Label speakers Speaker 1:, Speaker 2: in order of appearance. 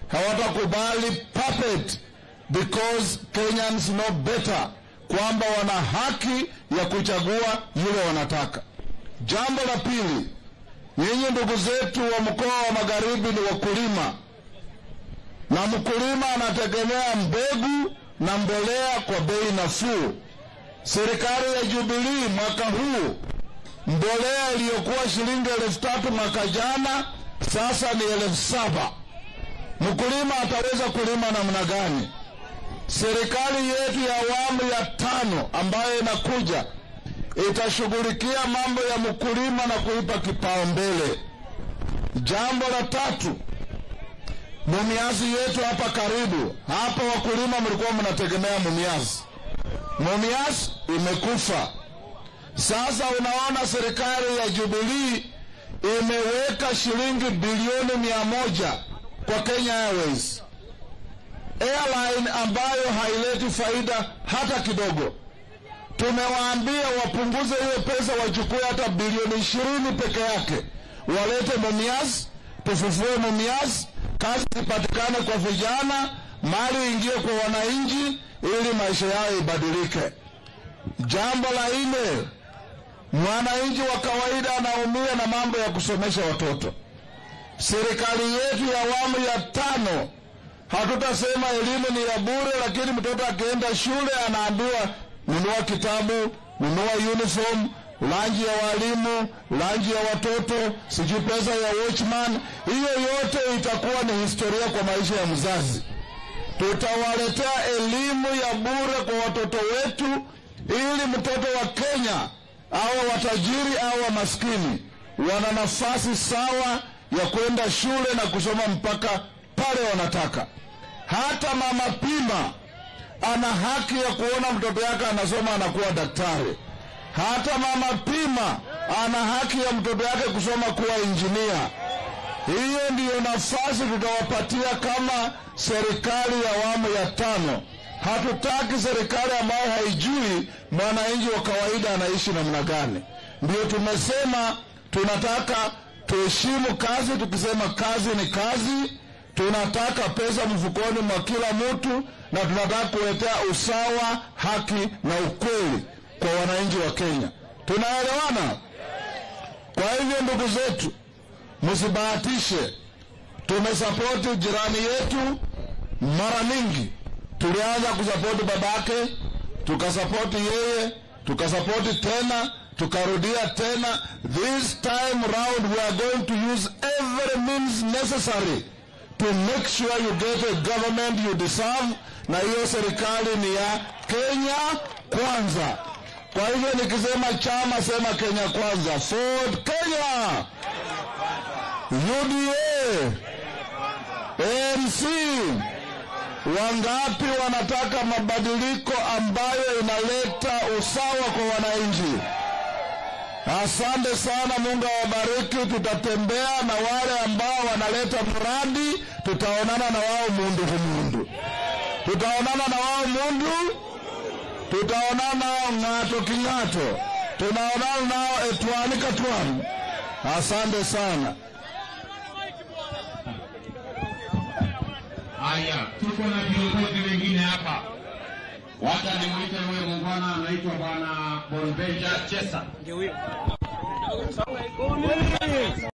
Speaker 1: hawatakubali puppet because Kenyans know better kwamba wana haki ya kuchagua yule wanataka. Jambo la pili, nyinyi ndugu zetu wa mkoa wa Magharibi ni wakulima, na mkulima anategemea mbegu na mbolea kwa bei nafuu. Serikali ya Jubilee mwaka huu mbolea iliyokuwa shilingi elfu tatu mwaka jana sasa ni elfu saba. Mkulima ataweza kulima namna gani? Serikali yetu ya awamu ya tano ambayo inakuja itashughulikia mambo ya mkulima na kuipa kipaumbele. Jambo la tatu, mumiazi yetu hapa karibu hapa, wakulima mlikuwa mnategemea mumiazi, mumiazi imekufa. Sasa unaona serikali ya Jubilee imeweka shilingi bilioni mia moja kwa Kenya Airways, airline ambayo haileti faida hata kidogo. Tumewaambia wapunguze hiyo pesa, wachukue hata bilioni ishirini peke yake, walete Mumias, tufufue Mumias, kazi zipatikane kwa vijana, mali ingie kwa wananchi, ili maisha yao ibadilike. Jambo la nne, mwananchi wa kawaida anaumia na mambo ya kusomesha watoto. Serikali yetu ya awamu ya tano, hatutasema elimu ni ya bure, lakini mtoto akienda shule anaambiwa nunua kitabu, nunua uniform, lanji ya walimu, lanji ya watoto, sijui pesa ya watchman. Hiyo yote itakuwa ni historia kwa maisha ya mzazi. Tutawaletea elimu ya bure kwa watoto wetu, ili mtoto wa Kenya au watajiri au wa maskini wana nafasi sawa ya kwenda shule na kusoma mpaka pale wanataka. Hata mama Pima ana haki ya kuona mtoto yake anasoma anakuwa daktari. Hata mama Pima ana haki ya mtoto yake kusoma kuwa injinia. Hiyo ndiyo nafasi tutawapatia kama serikali ya awamu ya tano. Hatutaki serikali ambayo haijui mwananchi wa kawaida anaishi namna gani. Ndio tumesema tunataka tuheshimu kazi, tukisema kazi ni kazi. Tunataka pesa mfukoni mwa kila mtu, na tunataka kuletea usawa, haki na ukweli kwa wananchi wa Kenya. Tunaelewana? Kwa hivyo, ndugu zetu, msibahatishe. Tumesapoti jirani yetu mara mingi. Tulianza kusapoti babake, tukasapoti yeye, tukasapoti tena, tukarudia tena. This time round we are going to use every means necessary to make sure you get a government you deserve, na hiyo serikali ni ya Kenya kwanza. Kwa hivyo nikisema chama, sema Kenya kwanza. Ford Kenya, UDA, ANC. Wangapi wanataka mabadiliko ambayo inaleta usawa kwa wananchi? Asante sana, Mungu awabariki. Tutatembea na wale ambao wanaleta mradi, tutaonana na wao mundu kumundu, tutaonana na wao mundu, tutaonana nao ng'ato king'ato, tunaonana nao etwani katwani. Asante sana.
Speaker 2: Haya, tuko na viongozi wengine hapa. Wacha nimwite huyo muungwana anaitwa Bwana Bonvenja Chesa.